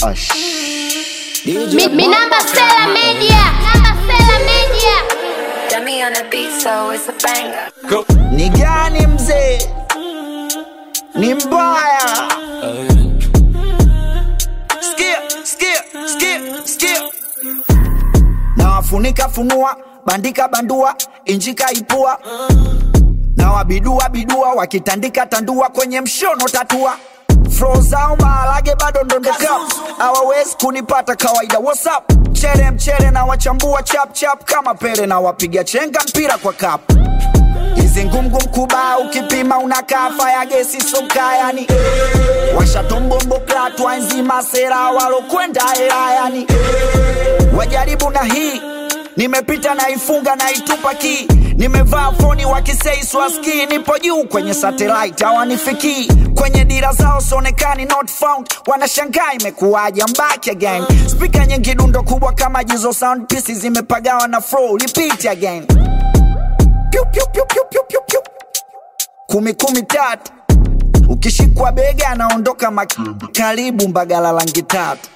Ash. Mi, mi namba Stella Media. Namba Stella Media. Dummy on the beat, so it's a banger. Ni gani mzee? Ni mbaya. Sikia, sikia, sikia, sikia. Na wafunika funua, bandika bandua, injika ipua. Na wabidua bidua, wakitandika tandua kwenye mshono tatua. Flow zao maharage bado ndondoka, hawawezi kunipata kawaida. What's up? Chere mchere na wachambua chap chap kama pele na wapiga chenga mpira kwa kapu hizi ngumgum kuba ukipima unakaa faya gesi soka yani washatombombo klatwa nzima sera walokwenda hela yani wajaribu na hii nimepita na ifunga na itupa ki nimevaa foni wakisei swaski nipo juu kwenye satellite hawanifikii kwenye dira zao sonekani not found wanashangaa imekuwaje I'm back again spika nyingi dundo kubwa kama jizo sound pieces zimepagawa na flow repeat again Piu, piu, piu, piu, piu, piu, piu. kumi kumi tatu ukishikwa bega anaondoka mak- karibu mbagala langi tatu